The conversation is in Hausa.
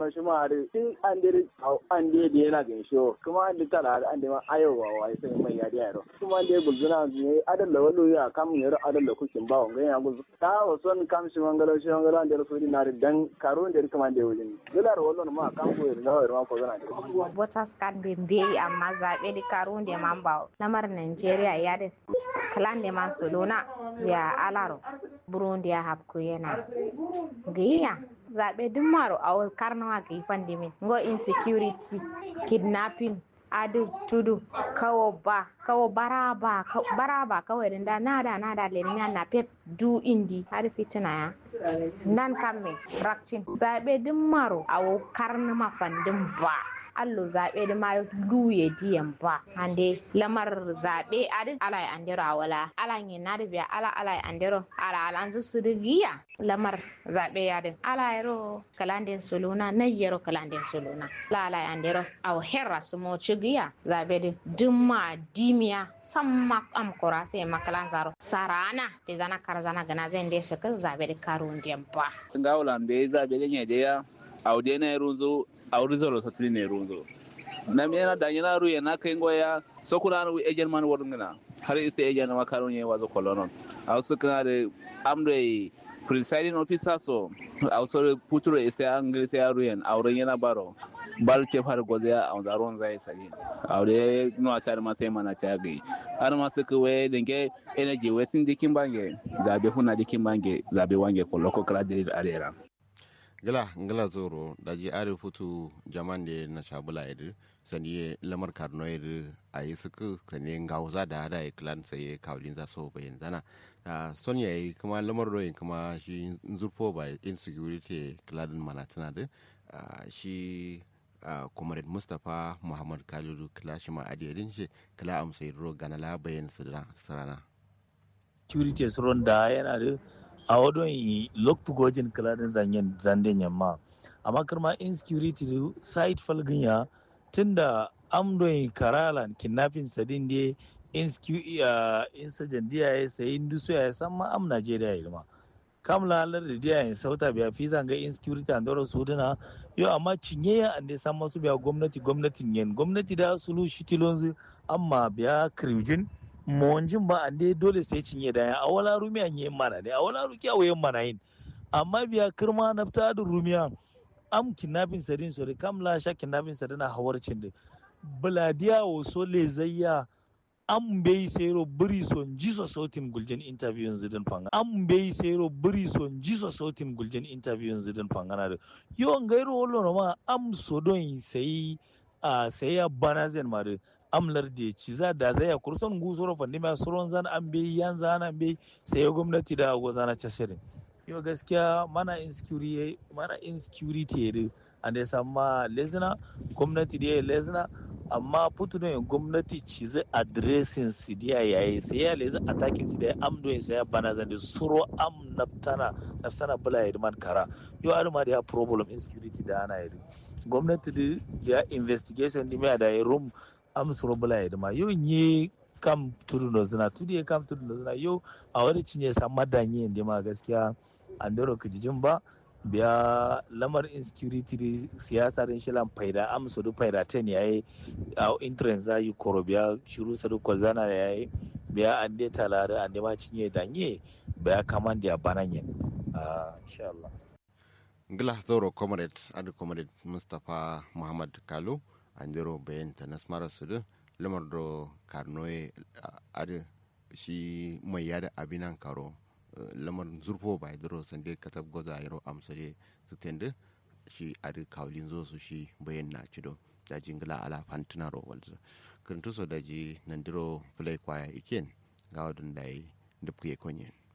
shi ma har in an dai an dai da yana gan shi kuma an dai tara an dai ma ayowa wa sai mai ya da yaro kuma an dai gulzuna ne adan da wallo ya kam ne ro adan da kukin ba wanga ya gulzu ta wason kam shi mangalo shi mangalo an dai so di na dan karo da kuma dai wujin dilar wallo ma kam ko da ma ko zana voters card be be amma zabe di karo da man ba lamar Nigeria ya da kalan da man solona ya alaro burundi ya hapku yana gayya zaɓe duk maro a karnawa ga ifan dimin ngo insecurity kidnapping adu tudu kawo ba kawo baraba baraba kawai da nada nada lenya na pep du indi har fitina ya nan kamme rakcin zaɓe duk maro a karnama fandin ba allo zaɓe da ma luye diyan ba hande lamar zaɓe adin ala ya andero a wala ala yin na da biya ala ala ya andero ala ala an su da giya lamar zaɓe ya din ala yaro kalandin soluna na yaro kalandin soluna la ala ya andero a herra su mo ci giya zaɓe din dumma dimiya samma am kora sai makalan zaro sarana da zana kar zana gana zai da su kan zaɓe da karo diyan ba. Ngawulan bai zaɓe da ne da ya aude na runzo auri zoro satri ne runzo na mena da yana ru yana kai ngoya sokuna ru ejen man worngina har ise ejen ma karon ye wazo kolonon aw sukana de amre presiding officer so aw so puturo ise angli se aru yen aure yana baro bal ke far goze a zaron zai sari aure no atar ma sai mana ta gai har ma suka we dinge energy wesin dikin bange zabe huna dikin bange zabe wange ko loko kala dire arera gila ngila zoro daji ari futu jaman de na shabula yadda sani lamar karno yadda a yi suku sani ngauza da hada ya klan sai kawlin za so bayan zana son ya yi kuma lamar royin kuma shi zurfo ba insecurity kladin manatana da shi comrade mustapha muhammad kalilu kila shi ma adiyadin shi kila amsai ro ganala bayan sirana security suron da yana da a wadon yi loktu gojin kaladin zanyen zanden yamma amma kirma insecurity da site falgin ya tunda amdoyin karalan kidnapping sadin da insurgent diya ya sayi dusu ya san ma am Najeriya ya ilma kam lalar da diya ya sauta biya fi zanga insecurity and dora su duna yau amma cinye ya ande san masu biya gwamnati gwamnatin yen gwamnati da sulu shitilon amma biya kirjin monjin ba ande dole sai cinye da a wala rumiya yin mana ne a wala ruki a wayan mana yin amma biya kirma na fita da rumiya am kidnapping sadin sore kam la sha kidnapping sadin a hawarcin da buladiya o so le zayya an bai sero biri son jiso sautin guljen interview zidin fanga an bai sero biri son jiso sautin guljen interview zidin fanga da yo ngairo wollo ma am so don sai a sai ya bana zen ma amlar da ci za da zai ya kurson gusoro fandi ma suron zan an bai yan zan an bai sai ya gwamnati da go zana chasirin yo gaskiya mana insecurity mana insecurity ne an da sama lezina gwamnati da lezina amma putu ne gwamnati ci zai addressing su dia yayi sai ya lezi attacking su da amdo sai ya bana zan da suro am naftana naftana bula ya man kara yo arma da ya problem insecurity da ana yi gwamnati da ya investigation da da ya room am suro bula ya ma yo nye kam tudu no zina tudu ya kam tudu no zina yo a wani cinye sa madanye da ma gaskiya an doro kijijin ba biya lamar insecurity da siyasa din shilan faida amsa da faida ten yayi a interest za yi koro biya shiru sadu kwazana yayi biya an dai talare an dai ma cinye danye biya kaman da bananye insha Allah ngila zoro comrade adu comrade mustapha muhammad kalu andiro bayan ta nasmara sudu lamar do karnoye adu shi mai yada abinan karo lamar zurfo ba duro sande katab goza yaro amsare su tende shi adi kawlin zo su shi bayan na cido da jingila ala fantina ro walzo kirtu so daji nandiro play kwaya iken ga wadun dai dubkuye konyen